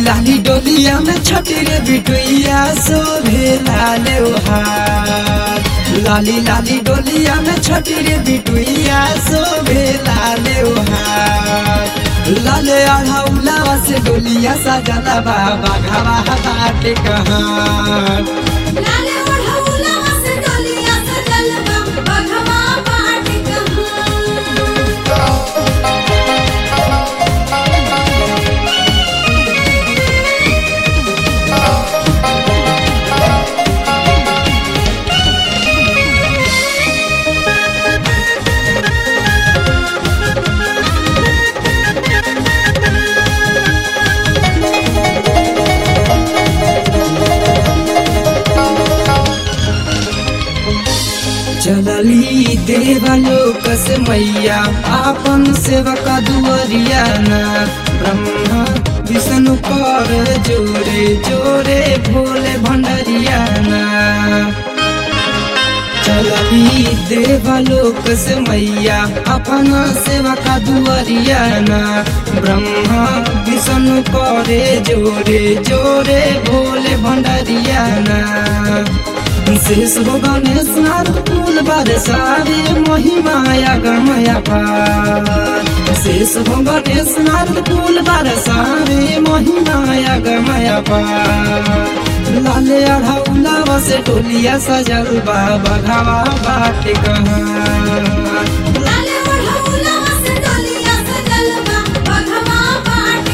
लाली डोलिया में छठी रे बिटुइया शोभे लाले हार लाली लाली डोलिया में छठी रे बिटुइया शोभे लाले हार लाले अढ़ौला से डोलिया सजला बाबा घावा बाटे कहाँ लाले ओढ़ौला से डोलिया सजल बा बघवा बाट कहाँ चलली देवलोक से मैया आपन सेवक दुअरिया ना ब्रह्मा विष्णु कर जोरे जोरे भोले भंडरिया ना चलली देवलोक से मैया अपन सेवक दुअरिया ना ब्रह्मा विष्णु करे जोरे जोरे भोले भंडरिया ना शेष हो गणेश नाथ फूल बरसावे महिमाया गमया पार शेष हो गणेश नाथ फूल बरसावे महिमाया गमया पार लाले अढ़ौला से टोलिया सजल बाबा घावा बाट कहाँ लाले ओढ़ौला से डोलिया सजल बा बघवा बाट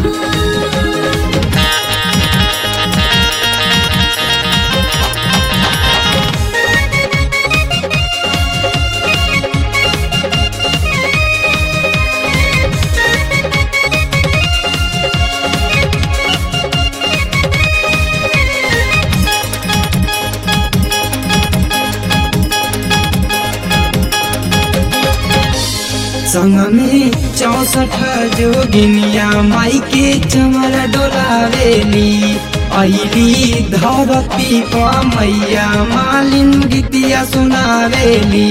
कहाँ संग में चौसठ जोगिनिया माई के चमर डोलावेली अली धरती पर मैया मालिन गीतिया सुनावेली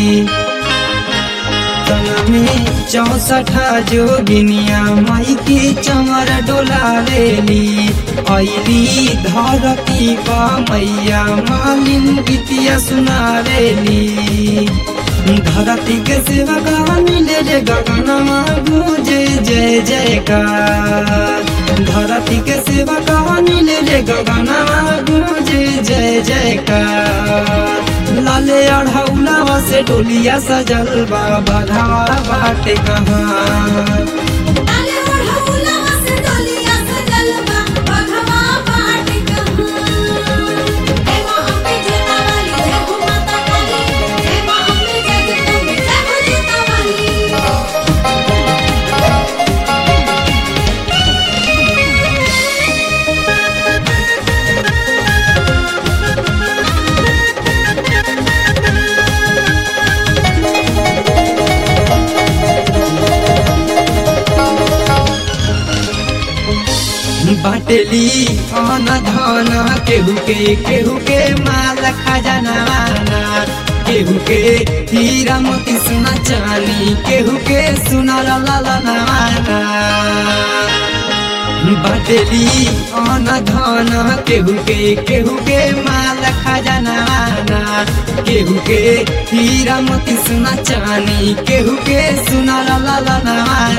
संग में चौसठ जोगिनिया माई के चमर डोलावेली अली धरती पर मैया मालिन गीतिया सुनावेली धरती के सेवा का मिले रे गगनमा गुजे जय जयकार धरती के सेवा का मिले रे गगनमा गुजे जय जयकार लाले अढ़ौला से डोलिया सजल बाबा धावा बाटे कहाँ लाले ओढ़ौला से डोलिया सजल बा बघवा बाट कहाँ हे मां अम्बे जटा वाली जय हो माता काली हे मां अम्बे जगदम्बे जय हो जटा वाली बाटली अन धन केहू के केहू के माल खजाना केहू के हीरा मोती सोना चानी केहू के सोना ललना बाटली अन धन केहू के केहू के माल खजाना केहू के हीरा मोती सोना चानी केहू के सोना ललना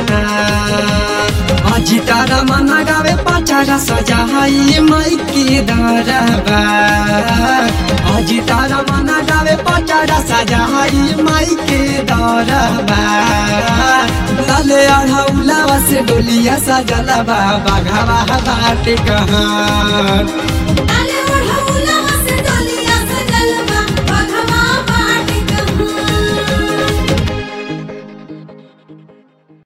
अजी तारा मना गावे पचारा सजाई माई के दरबा अजी तारा मना गावे पचारा सजाई माई के दरबा लाले अढ़ौला से डोलिया सजला बाबा घावा बाटे कहाँ